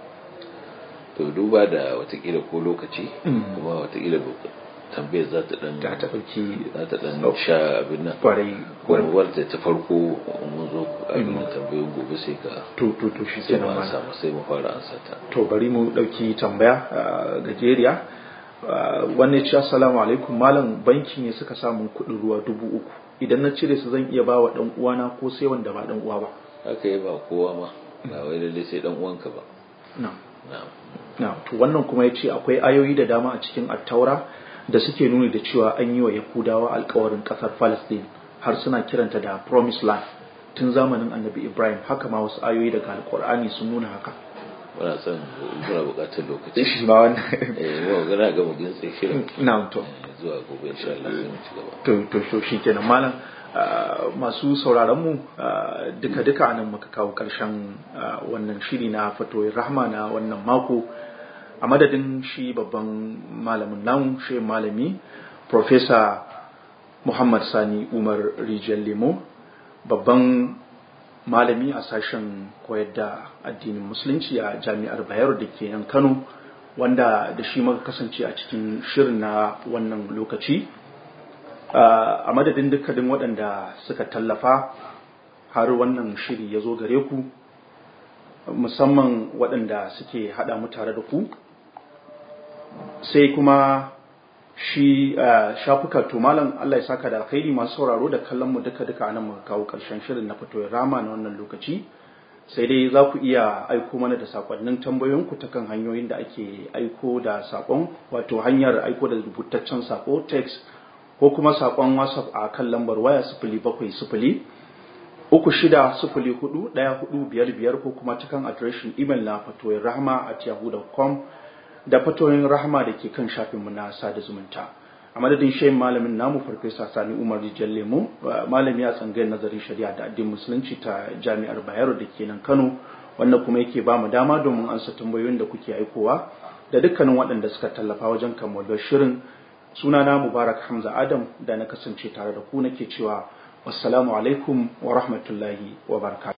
to duba da watakila ko lokaci kuma watakila tambayar za ta dan ta ta ɗauki za ta dan sha abin nan kwarai kuma wadda ta farko mun zo abin nan tambayoyin gobe sai ka to to to shi sai mu kenan ansa malam sai mu fara ansa ta to bari mu ɗauki tambaya ah, gajeriya Ah, wannan ce assalamu alaikum malam banki ne suka samu kuɗin ruwa dubu uku idan na cire su zan iya ba wa ɗan uwana ko sai wanda ba ɗan uwa ba haka yi ba kowa ma ba wai lalle sai dan uwanka ba na'am na'am Na, to wannan kuma ya ce akwai ayoyi da dama a cikin attaura da suke nuni da cewa an yi wa Yahudawa alkawarin ƙasar Palestine har suna kiranta da Promised Land tun zamanin annabi Ibrahim haka ma wasu ayoyi daga alkur'ani sun nuna haka. muna son muna buƙatar lokaci Shi ma wannan. eh mu ga ga mu gintse shirin Na to. Eh, zuwa gobe insha Allah sai mu ci gaba To, to, to shi kenan malam ah, masu sauraron mu duka duka nan muka kawo ƙarshen ah, wannan shiri na fatoyin rahma na wannan mako a madadin shi babban malamin namu shi malami Professor Muhammad Sani Umar Rijiyar Lemo babban malami a sashen koyar da addinin musulunci a jami'ar Bayero da ke nan Kano wanda da shi muka kasance a cikin shirin na wannan lokaci a madadin dukkanin waɗanda suka tallafa har wannan shiri ya zo gare ku musamman waɗanda suke haɗa mu tare da ku sai kuma shi shafuka to malam Allah ya saka da alkhairi masu sauraro da kallon mu duka duka anan muka kawo karshen shirin na fito rama na wannan lokaci sai dai za ku iya aiko mana da sakonnin tambayoyinku ta kan hanyoyin da ake aiko da sakon wato hanyar aiko da rubutaccen sako text ko kuma sakon whatsapp a kan lambar waya sifili bakwai sifili uku shida sifili hudu ɗaya hudu biyar biyar ko kuma ta kan adireshin imel na fatoyin rahama at yahoo.com da fatoyin rahama da ke kan shafinmu na sada zumunta a madadin shayin malamin namu farfesa sani umar rijiyar lemo malami a tsangayar nazarin shari'a da addinin musulunci ta jami'ar bayero da ke nan kano wannan kuma yake ba mu dama domin ansa tambayoyin da kuke aikowa da dukkanin waɗanda suka tallafa wajen kammalar shirin sunana mubarak hamza adam da na kasance tare da ku nake cewa wassalamu alaikum wa rahmatullahi wa barakatuh